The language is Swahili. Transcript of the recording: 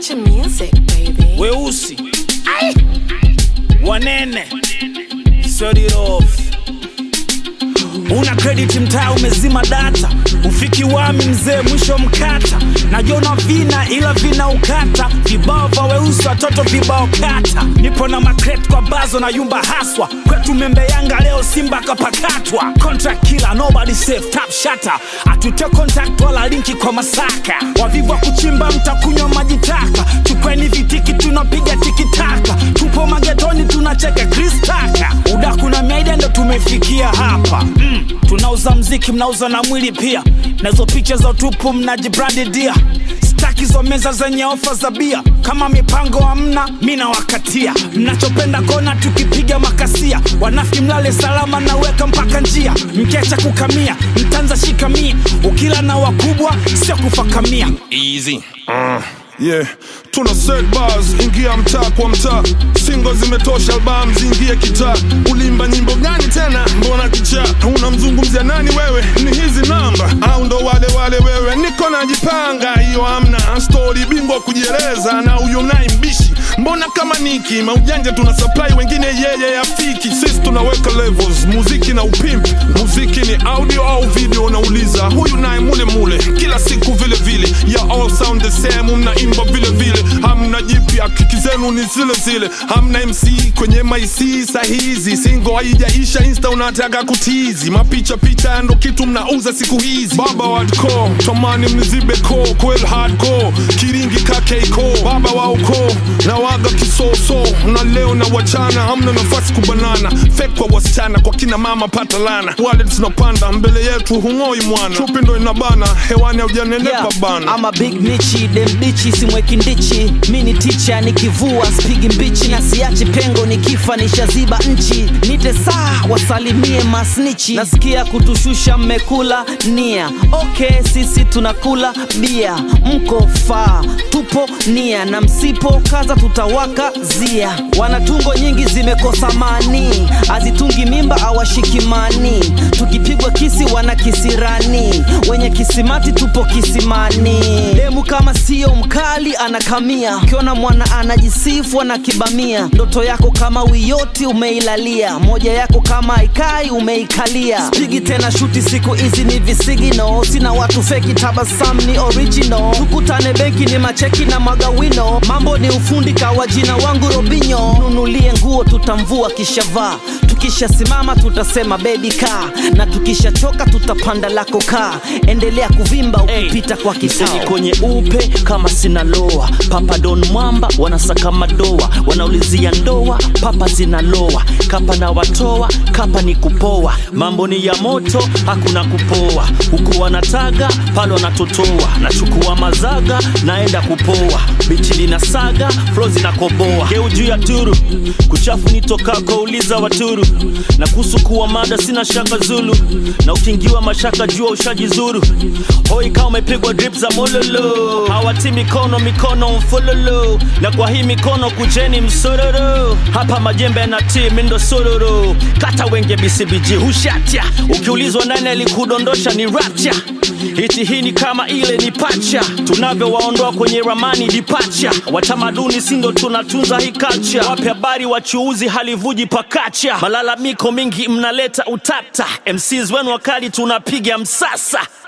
Country music, baby. weusi wanene Set it off. una credit mtaa umezima data ufiki wami mzee mwisho mkata najona vina ila vina ukata vibao vya weusi watoto vibao kata nipo na makret kwa bazo na yumba haswa kwetu membe yanga leo simba kapakatwa contract killer nobody safe tap shata atute contact wala linki kwa masaka wavivu wa kuchimba mtakunywa maji taka chukweni vitiki tunapiga tikitaka tupo magetoni tunacheka kristaka udaku na miaida ndo tumefikia hapa mm, tunauza mziki mnauza na mwili pia nazo picha za utupu mnajibrandidia staki hizo meza zenye ofa za bia kama mipango hamna mi nawakatia mnachopenda kona tukipiga makasia wanafiki mlale salama naweka mpaka njia mkecha kukamia mtanza shikamia ukila na wakubwa sio kufakamia easy uh, yeah tuna set bars ingia mtaa kwa mtaa singo zimetosha album zingie kitaa ulimba nyimbo gani tena mbona kichaa unamzungumzia nani wewe ni hizi namba au ndo wale wale wewe niko najipanga hiyo amna stori bingwa kujieleza na huyo naye mbishi mbona kama niki maujanja tuna supply wengine yeye yafiki sisi tunaweka levels muziki na upimp muziki ni audio au video nauliza huyu naye mule mule kila siku vile vile ya all sound the same mnaimba vile vile hamna jipya kiki zenu ni zile zile hamna mc kwenye maisi sahizi singo haijaisha insta unataka kutizi mapicha picha ndo kitu mnauza siku hizi baba wadko tamani mnizibe ko kwel hardcore kiringi kakeiko baba wa ukoo na waga kisoso na leo na wachana hamna nafasi kubanana fek kwa wasichana kwa kina mama pata lana wale tunapanda mbele yetu hung'oi mwana chupi ndo inabana hewani haujanenepa bana ama big nichi demdichi simweki ndichi mi ni ticha nikivua spigi mbichi na siachi pengo nikifa nishaziba nchi nite saa wasalimie masnichi nasikia kutushusha mmekula nia ok sisi tunakula bia mko faa tupo nia na msipo kaza tutawaka zia wanatungo nyingi zimekosa mani azitungi mimba awashikimani tukipigwa kisi wana kisirani wenye kisimati tupo kisimani demu kama sio mkali anakamia ukiona mwana anajisifu anakibamia ndoto yako kama wiyoti umeilalia moja yako kama ikai umeikalia spigi tena shuti siku hizi ni visigino sina watu feki tabasam ni original tukutane benki ni macheki na magawino mambo ni ufundi kawa jina wangu robinyo nunulie nguo tutamvua kishavaa tukishasimama tutasema bebi kaa na tukishachoka tutapanda lako kaa endelea kuvimba ukipita kwa Mseni kisao kwenye upe kama sinaloa papa don mwamba wanasaka madoa wanaulizia ndoa papa zinaloa kapa na watoa kapa ni kupoa mambo ni ya moto hakuna kupoa huku wanataga pale wanatotoa nachukua mazaga naenda kupoa bichi lina saga flo zinakoboa geu juu ya turu kuchafu nitokako uliza waturu na kuhusu kuwa mada sina shaka zulu na ukingiwa mashaka jua ushajizuru hoi kama umepigwa drip za mololo hawati mikono mikono mfololo na kwa hii mikono kujeni msororo hapa majembe yanatii mindo sororo kata wenge bcbg hushatya ukiulizwa nani alikudondosha ni rapcha hiti hii ni kama ile ni pacha tunavyowaondoa kwenye ramani dipacha watamaduni sindo tunatunza hii culture wape habari wachuuzi halivuji pakacha malalamiko mingi mnaleta utata mcs wenu wakali tunapiga msasa